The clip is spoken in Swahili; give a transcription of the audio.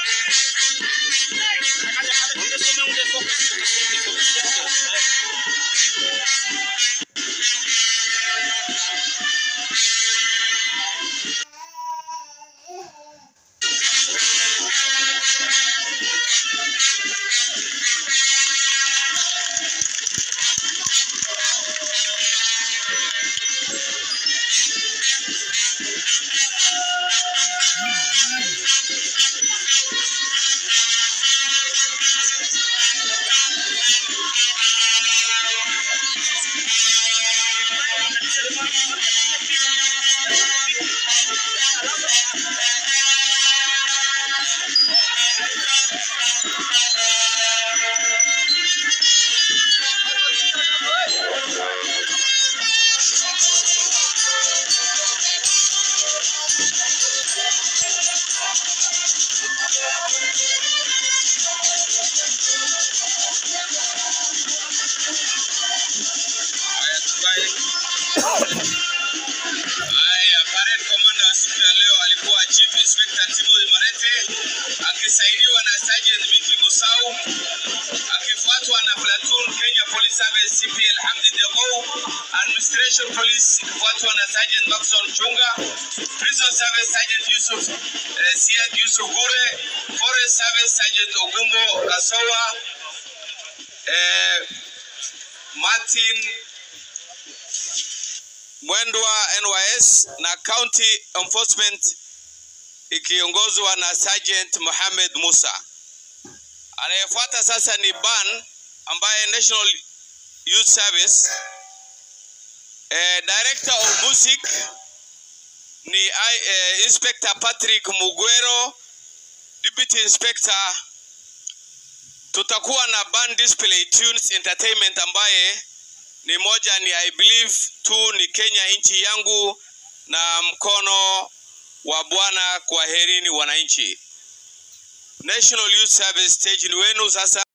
Haya, parade commander wa siku ya leo alikuwa Chief Inspector Timothy Marete akisaidiwa na Sergeant Miki Musau akifuatwa na Platoon Kenya Police Service CPL Hamdi Dego, Administration Police ikifuatwa na Sergeant Maxon Chunga, Prison Service Sergeant Yusuf eh, Siad Yusuf Gure, Forest Service Sergeant Ogumbo Asowa, eh, Martin Mwendwa NYS na County Enforcement ikiongozwa na Sergeant Mohamed Musa. Anayefuata sasa ni Ban ambaye National Youth Service. Eh, Director of Music ni eh, Inspector Patrick Mugwero, Deputy Inspector. Tutakuwa na Band Display Tunes Entertainment ambaye ni moja ni I believe tu ni Kenya nchi yangu na mkono wa Bwana. Kwaherini wananchi. National Youth Service stage ni wenu sasa.